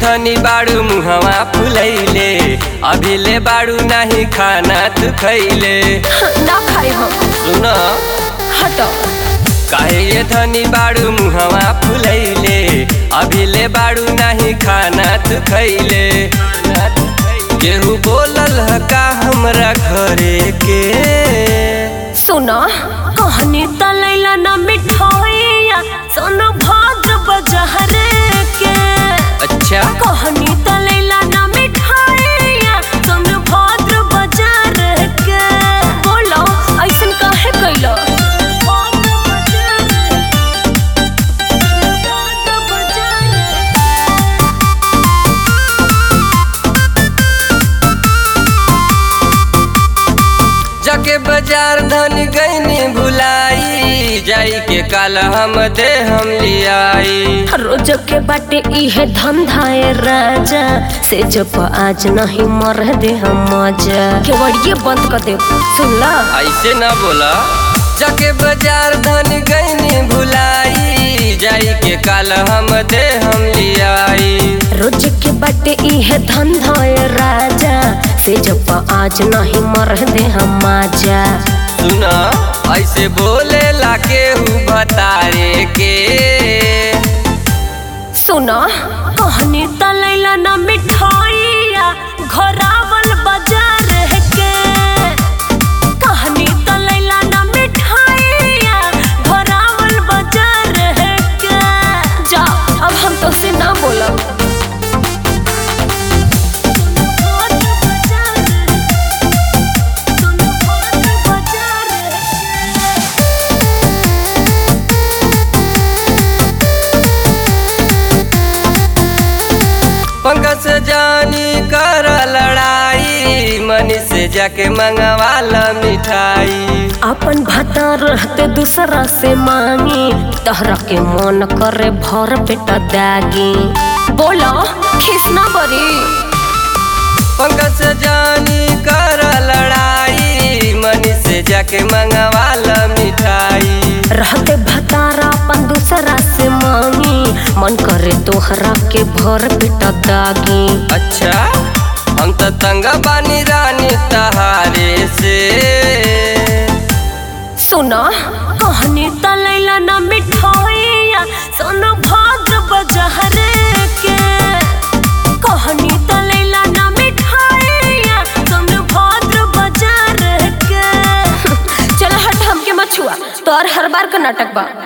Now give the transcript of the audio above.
धनी बाड़ू मुहवा फुलैले अभी ले बाड़ू नाही खाना तू खैले ना खाई हम सुन हटो काहे ये धनी बाड़ू मुहवा फुलैले अभी ले बाड़ू नाही खाना तू खैले केहू बोलल ह का हमरा घरे के सुनो कहनी तलैला ना मिठाइया सोनो भाद्र बजहरे के अच्छा कहनी तलैला ना मिठाइया सोनो भाद्र बजार के बोलो ऐसन काहे कैलो जाके बाजार धन गईनी भुलाई जाई के काल हम दे हम लियाई रोज के बाटे इहे धंधाए राजा से जब आज नहीं मर दे हम मजा केवड़िए बंद कर दे सुन ला ऐसे ना बोला जाके बाजार धन गईनी भुलाई जाई के काल हम दे हम लियाई रोज के बाटे इहे धंधाए राजा से जब आज नहीं मर दे हम मजा सुना ऐसे बोले ला के बतारे के सुनो कहनी तलैला ना मिठाइया घोरावल बाजार के कहनी तलैला ना मिठाइया घोरावल बाजार के जा अब हम तो से ना बोलब पंकज से जानी कर लड़ाई मनी से जाके मंगवाला मिठाई अपन भाता रहते दूसरा से मांगी तहरा के मन करे भर पेटा दागी बोलो खिसना बरी पंकज से जानी कर लड़ाई मनी से जाके मंगवाला मिठाई रहते भतारा अपन दूसरा से मांगी मन करे तोहरा के भर पेटा दागी अच्छा हम तो तंगा बानी रानी तहारे से सुनो कहनी तलैला ना मिठाइया सोनो भाद्र बजहरे के कहनी तलैला ना मिठाइया सोनो भाद्र बाजार के चल हट हमके मछुआ तोर हर बार का नाटक बा